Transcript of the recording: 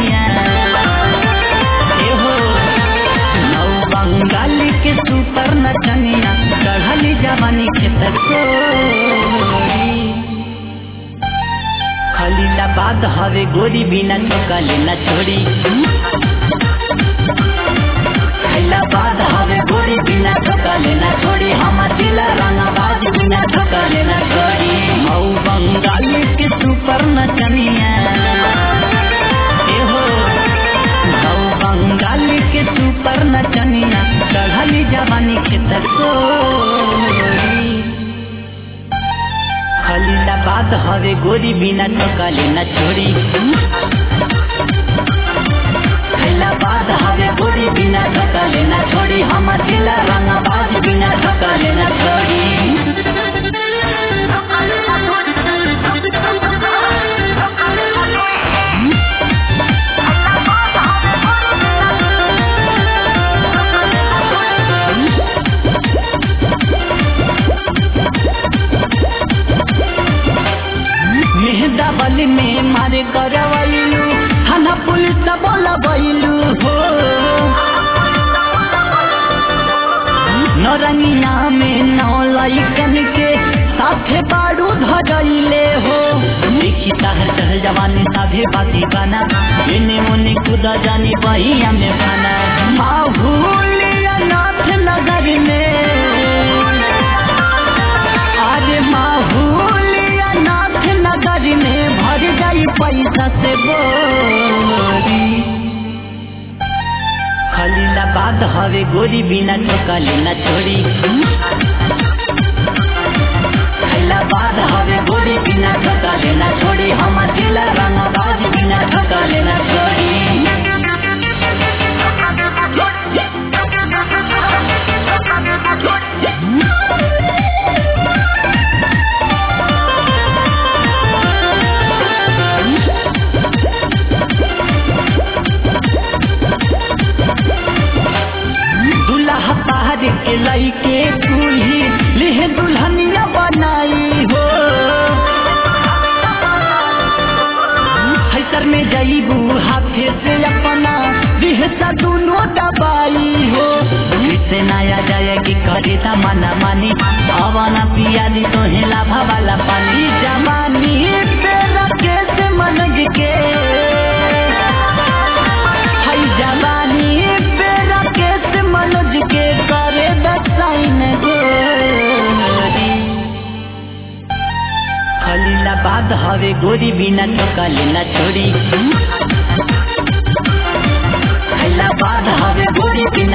नचनिया ए हो नौ बंगाल के सुपर नचनिया चढ़ली जवानी के तकोरी खलीलाबाद हवे गोरी बिना चौकाले न छोड़ी खलीलाबाद हवे गोरी बिना चौकाले न छोड़ी हम जिला रंगाबाज बिना चौकाले न छोड़ी मऊ बंगाल के सुपर नचनिया ए हो मऊ बंगाल के सुपर नचनिया चढ़ली जवानी के तकोरी खलीलाबाद हवे गोरी बिना चौकाले न छोड़ी खलीलाबाद हवे गोरी बिना चौकाले न छोड़ी हम जिला रंगाबाज बिना चौकाले न छोड़ी मेहदा बल में मारे करवैलू थाना पुलिस बोलबैलू हो नरनिया में नौ लैकन के साथे बारू धरैले हो देखी ताहर चढ़ जवानी साधे बाती बना एने मोने कुदा जानी बहिया में बना माहूलिया नाथ नगर में अरे माहूलिया नाथ नगर में भर जाई पैसा से बोरी खलीलाबाद हवे गोरी बिना चौकाले न छोड़ी खलीलाबाद हवे गोरी बिना चौकाले न छोड़ी हम जिला रंगाबाज बिना चौकाले न छोड़ी दुल्हा पहाड़ के लइके दूल्ही लिहे दुल्हनिया बनाई हो हैसर में जईबू हाथे से अपना दिहसा दोनों दबाई हो इससे नया जाएगी करे ता मना मानी हवाना पियाली तो हेला भवाला पानी जवानी तेरा कैसे मनज के हई जवानी तेरा कैसे मनोज के करे दसाइन गोरी खलीलाबाद हवे गोरी बिना चौकाले न छोड़ी खलीलाबाद हवे गोरी बिना